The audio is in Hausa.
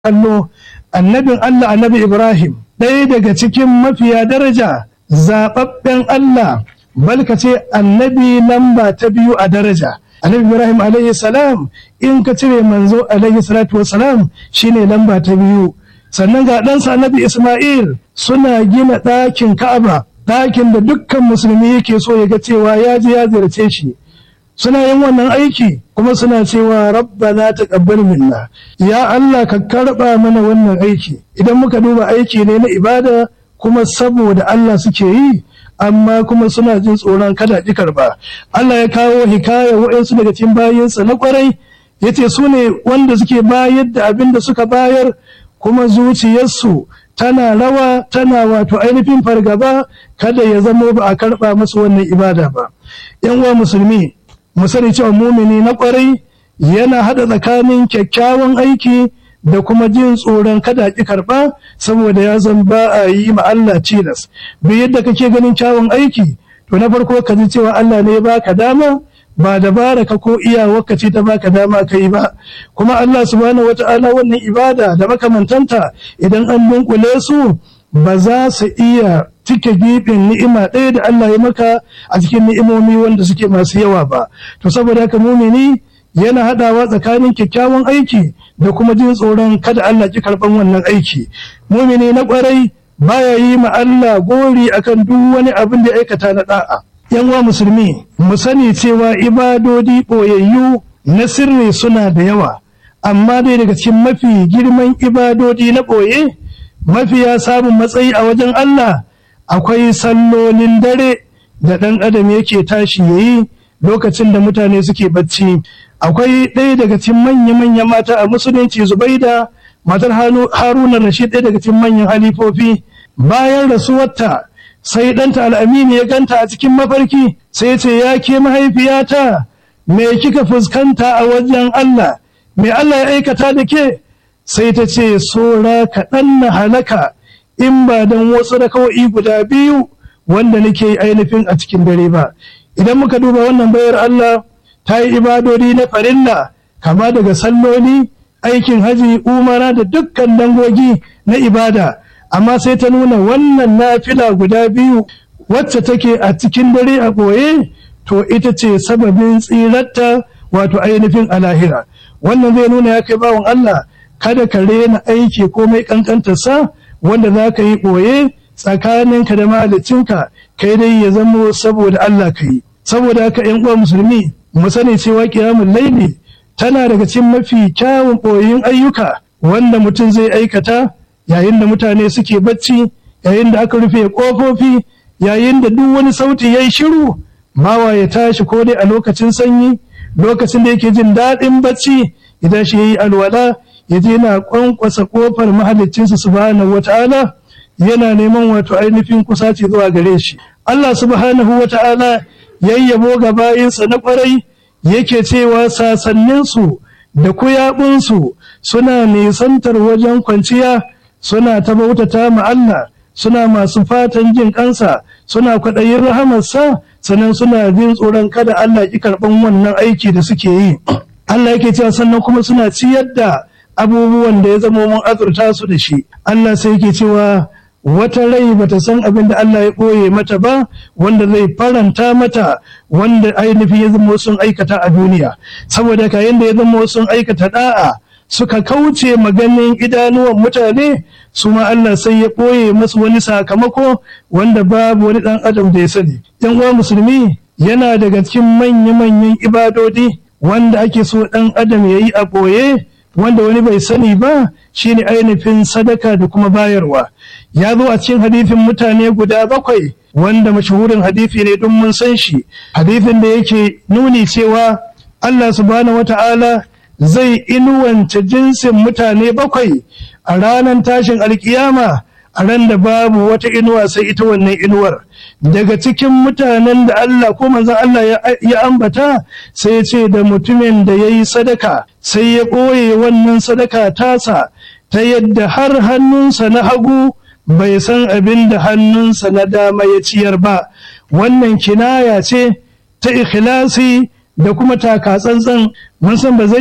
kallo annabin Allah annabi Ibrahim ɗaya daga cikin mafiya daraja zaɓaɓɓen Allah balka ce annabi lamba ta biyu a daraja annabi Ibrahim alayhi salam in ka cire manzo alayhi salatu wasalam shine lamba ta biyu sannan ga ɗansa annabi Ismail suna gina ɗakin Ka'aba ɗakin da dukkan musulmi yake so ya ga cewa ya je ya ziyarce shi suna yin wannan aiki kuma suna cewa rabbana taqabbal minna ya Allah ka karba mana wannan aiki idan muka duba aiki ne na ibada kuma saboda Allah suke yi amma kuma suna jin tsoron kada ki karba Allah ya kawo hikaya wa'ansu daga cikin bayinsa na kwarai yace su ne wanda suke bayar da abin da suka bayar kuma zuciyarsu tana rawa tana wato ainihin fargaba kada ya zamo ba a karba masu wannan ibada ba yan uwa musulmi mu sani cewa mumini na kwarai yana hada tsakanin kyakkyawan aiki da kuma jin tsoron kada ki karba saboda ya zan ba a yi ma Allah cilas bi yadda kake ganin kyawun aiki to na farko ka ji cewa Allah ne ya baka dama ba dabara ka ko iyawarka ce ta baka dama ka yi ba kuma Allah subhanahu wata'ala wannan ibada da makamantanta idan an dunkule su ba za su iya cike gibin ni'ima ɗaya da Allah ya maka a cikin ni'imomi wanda suke masu yawa ba to saboda haka mumini yana haɗawa tsakanin kyakkyawan aiki da kuma jin tsoron kada Allah ki karɓan wannan aiki mumini na ƙwarai baya yi ma Allah gori akan duk wani abin da aikata na da'a yan uwa musulmi mu sani cewa ibadodi ɓoyayyu na sirri suna da yawa amma dai daga cikin mafi girman ibadodi na ɓoye mafiya samun matsayi a wajen Allah akwai sallolin dare da ɗan adam yake tashi ya yi lokacin da mutane suke bacci akwai ɗaya daga cikin manya-manya mata a musulunci zubaida matar haruna rashid ɗaya daga cikin manyan halifofi bayan rasuwarta sai ɗanta al'amini ya ganta a cikin mafarki sai ce ya ke mahaifiyata me kika fuskanta a wajen Allah me Allah ya aikata da ke sai ta ce sora kaɗan na halaka in ba don wasu rakawai guda biyu wanda nake ainihin a cikin dare ba idan muka duba wannan bayar Allah ta yi ibadodi na farilla kama daga salloli aikin haji umara da dukkan dangogi na ibada amma sai ta nuna wannan nafila guda biyu wacce take a cikin dare a ɓoye to ita ce sababin tsirarta wato ainihin alahira wannan zai nuna ya kai bawan Allah kada ka rena aiki komai kankantarsa wanda za ka yi ɓoye tsakaninka da mahalicinka kai dai ya zamo saboda Allah ka yi saboda haka yan uwa musulmi mu sani cewa kiyamun laili tana daga cikin mafi kyawun ɓoyin ayyuka wanda mutum zai aikata yayin da mutane suke bacci yayin da aka rufe ƙofofi yayin da duk wani sauti ya yi shiru bawa ya tashi ko dai a lokacin sanyi lokacin da yake jin daɗin bacci idan shi ya yi alwala ya je na kwankwasa kofar mahaliccinsa subhanahu wata'ala yana neman wato ainihin kusaci zuwa gare shi Allah subhanahu wata'ala yayyabo ga bayinsa na kwarai yake cewa sasanninsu da kuyaɓunsu suna nisantar wajen kwanciya suna ta bautata ma Allah suna masu fatan jin kansa suna kwaɗayin rahamarsa sannan suna jin tsoron kada Allah ki karɓan wannan aiki da suke yi Allah yake cewa sannan kuma suna ciyar da abubuwan da ya zama mun azurta su da shi Allah sai yake cewa wata rai bata san abin da Allah ya ɓoye mata ba wanda zai faranta mata wanda ainihin ya zama sun aikata a duniya saboda kayan da ya zama sun aikata da'a suka kauce maganin idanuwan mutane su ma Allah sai ya ɓoye masu wani sakamako wanda babu wani ɗan adam da ya sani yan uwa musulmi yana daga cikin manya-manyan ibadodi wanda ake so ɗan adam ya yi a ɓoye wanda wani bai sani ba shine ainihin sadaka da kuma bayarwa ya zo a cikin hadithin mutane guda bakwai wanda mashahurin hadithi ne don mun san shi hadithin da yake nuni cewa Allah subhanahu wata'ala zai inuwanta jinsin mutane bakwai a ranar tashin alkiyama a ran da babu wata inuwa sai ita wannan inuwar daga cikin mutanen da Allah ko manzon Allah ya ambata sai ya ce da mutumin da ya yi sadaka sai ya ɓoye wannan sadaka tasa ta yadda har hannunsa na hagu bai san abin da hannunsa na dama ya ciyar ba wannan kinaya ce ta ikhlasi da kuma taka tsantsan mun san ba zai